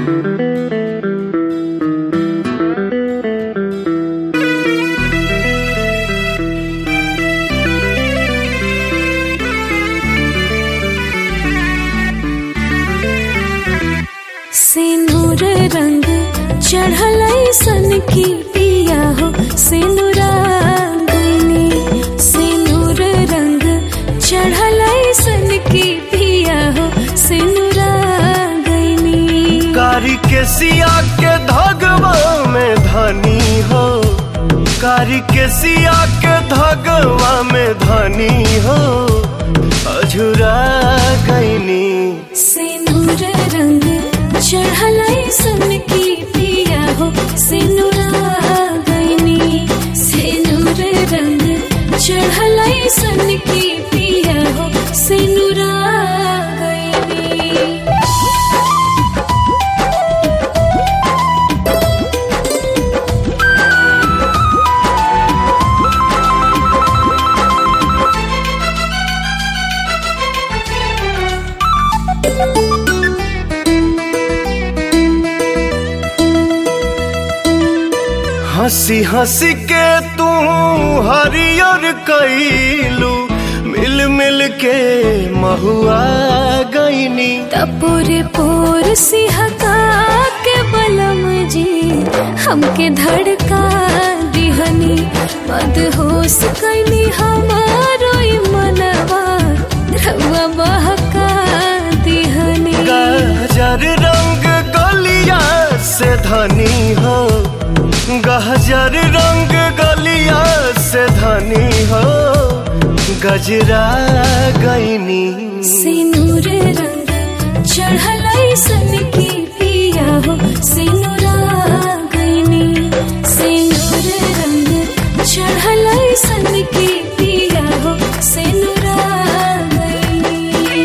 सिनुर रंग चढ़ल सन की पिया हो सिनुरांगनी सिनुर रंग चढ़ल सन की पिया हो सिनुरांगनी कारी के सिया के धगवा में धनी हो कारी के सिया के धगवा में धनी हो अझुरा गईनी सिनुर रंग चढ़ल सन की पिया हो सिनुरांगनी सिनुर रंग चढ़ल सन की पिया हो सिनुरांगनी हंसी हंसी के तू हरियर कैलू मिल मिल के महुआ गईनी तपोरे पोर सिहका के बलम जी हमके धड़का दिहनी मदहोश कैनी हमारो ई मनवा रउआ बहका दिहनी गहजर रंग गलिया से धनी हो गहजर रंग गलिया से धनी हो गजरा गईनी सिनुर रंग चढ़ल सन की पिया हो सिनुरा गईनी सिनुर रंग चढ़ल सन की पिया हो सिनुरा गईनी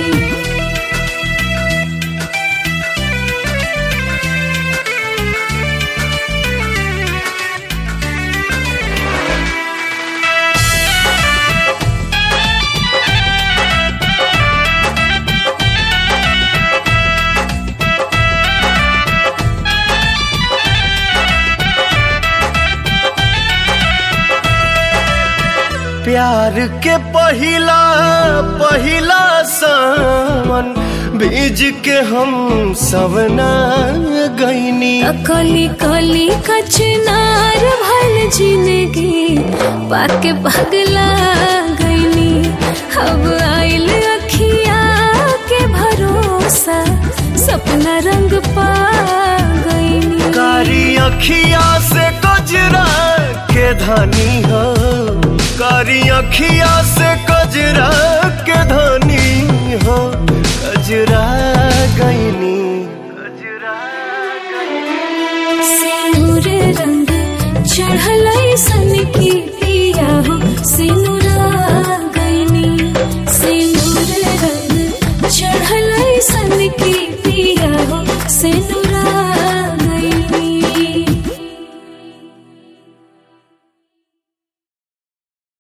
प्यार के पहिला पहिला सावन बीज के हम सबना गईनी कली कली कचनार भल जिंदगी पाके पगला गईनी अब आइल अखिया के भरोसा सपना रंग पा गईनी कारी अखिया से गजरा के धनी हो कारी अखिया से गजरा के धनी हो गजरा गईनी गजरा गईनी सिनुर रंग चढ़ल